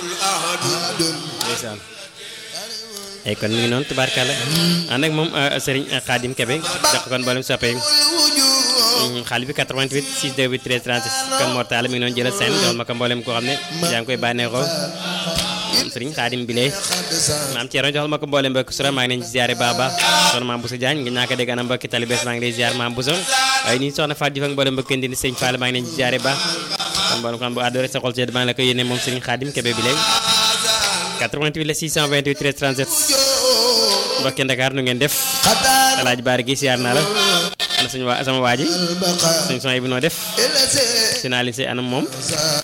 ndeysaan ay kon mi ngi noonu tubaarkàlla ànd ak moom Serigne Khadim Kebe jox ko kon mboolem soppe xaalis bi 88 628 13 36 kon Mor Talla mi ngi noonu jëlal seen joxal ma ko mboolem koo xam ne yaa ngi koy bànneexoo Serigne Khadim Bile maam Thierno joxal ma ko mboolem mbokk sura maa ngi leen ci ziare baax a baax soxna maam Boussa Diagne nga ñaaka dégg ana mbokki talibés maa ngi lay ziar maam Boussa waaye nii soxna Fatou Diouf ak mboolem mbokk ndi Serigne Fall maa ngi leen ci ziare baax kon mboolem xam bu àddoo rek sa xol sedd maa ngi la koy yéene moom Serigne Khadim Kebe Bile 88 la 628 13 37 mbokki Ndakaar nu ngeen def alaaj baari gi siyaar naa la ana suñu waa sama waa ji suñu son bi noo def si naa li si anam moom